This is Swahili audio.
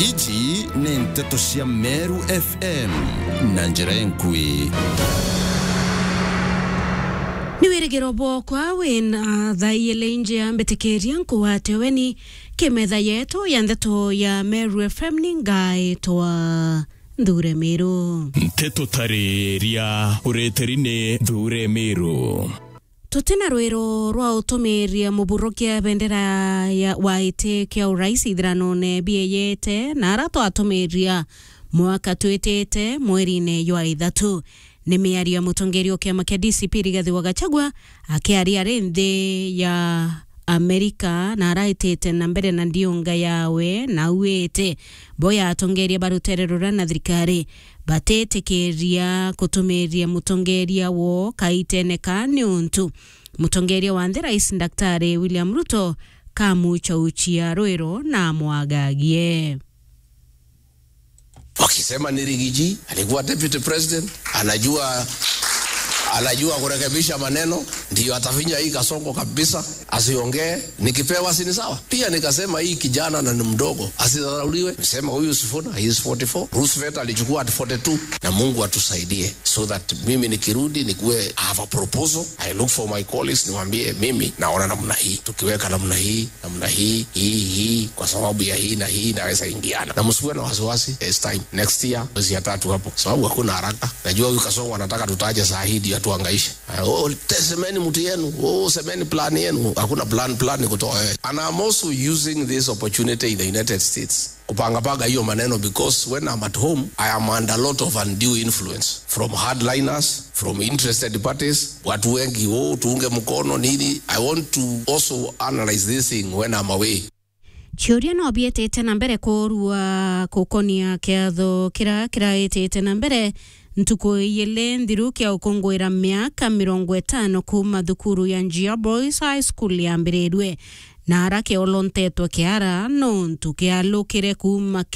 ici nĩ ndeto cia meru fm na njĩra enkui nĩ wĩrĩgĩro bwokwa wĩna thaiyĩle inje ya mbĩtĩkĩria nkũwate weni kĩmetha yetu ya ndeto ya meru fm nĩ ngaĩtwa nthure mĩrũ ntĩtũtarĩria ũrĩtĩri-nĩ thure mĩrũ tũtina rwĩro rwa ũtũmĩria mũburũkia bendera ya waĩtĩ kĩa ũrais ithĩranone bieyete na ara twatũmĩria mwaka twĩtĩte mweri-inĩ jwa ithatũ nĩ mĩario ya mũtongoria wa kĩama kĩa DCP Rigathĩ wa Gachagua akĩaria arĩ nthĩ ya Amerika na araitĩte na mbere na ndiunga yawe na auĩte boya atongoria barutererũra na thirikari batĩtĩkĩria kũtũmĩria mũtongoria wo kaitene ka nĩ ũntu mũtongoria wa nthĩ rais daktari William Ruto kamuchauchia rwĩro na mwagagie wakisema ni Rigiji alikuwa deputy president, anajua anajua kurekebisha maneno, ndio atafinya hii kasongo kabisa, asiongee. Nikipewa si ni sawa? Pia nikasema hii kijana na ni mdogo, asidharauliwe. Nisema huyu Sifuna he is 44, Roosevelt alichukua at 42, na Mungu atusaidie so that mimi nikirudi nikuwe I have a proposal, I look for my colleagues, niwaambie mimi naona namna hii, tukiweka namna hii namna hii hii hii, kwa sababu ya hii na hii naweza ingiana, na msiwe na wasiwasi. It's time next year mwezi ya tatu hapo, sababu hakuna haraka. Najua huyu Kasongo anataka tutaje saa hii ndio tuangaishe. Oh, te- semeni mtu yenu, oh, semeni plan yenu. Hakuna plan plan kutoa wewe. And I'm also using this opportunity in the United States kupangapanga hiyo maneno because when I'm at home I am under a lot of undue influence from hardliners from interested parties watu wengi oh, tuunge mkono nini I want to also analyze this thing when I'm away ciũria no biĩtĩte na mbere kũrua kũkonia kĩatho kĩrĩa kĩraĩtĩte na mbere ntukũ igĩlĩ nthiru kĩa ũkũngũĩra mĩaka mĩrongo ĩtano kuma thukuru ya Njia Boys High School yambĩrĩrwe na ara kĩolontetwo kĩara nũntu kĩalũkĩre kuma